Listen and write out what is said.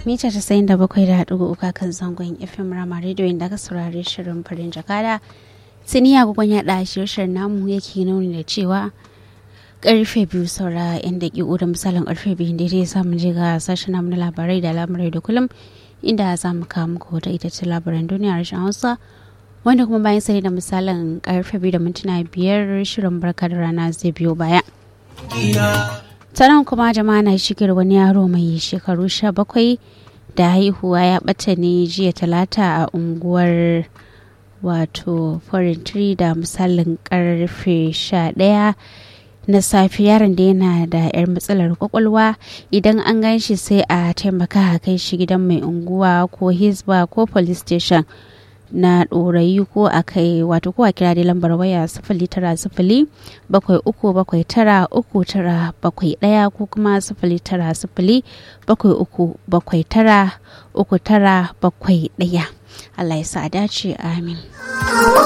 mita tasa'in da bakwai da haɗu uka kan zangon fm rama rediyo inda aka saurari shirin farin jakada tuni agogon yaɗa shirshir namu yake nuni da cewa karfe biyu saura yan daƙiƙu da misalin karfe biyu da ya samu je ga sashen namu na labarai da labarai da kullum inda za mu kawo muku wata ita ce labaran duniya harshen hausa wanda kuma bayan sai da misalin karfe biyu da mintuna biyar shirin barka da rana zai biyo baya. ta nan kuma jama'a na shigar wani yaro mai shekaru sha bakwai da haihuwa ya bata ne jiya talata a unguwar wato forintry da misalin karfe sha daya na safe yaron da yana da yar matsalar kwakwalwa idan an gan shi sai a taimaka a kai shi gidan mai unguwa ko hisba ko police station na ɗorayi ko a kai wato ko a kira dai lambar waya sifili tara sifili bakwai uku bakwai tara uku tara bakwai ɗaya ko kuma sifili tara sifili bakwai uku bakwai tara uku tara bakwai ɗaya Allah ya sa dace amin.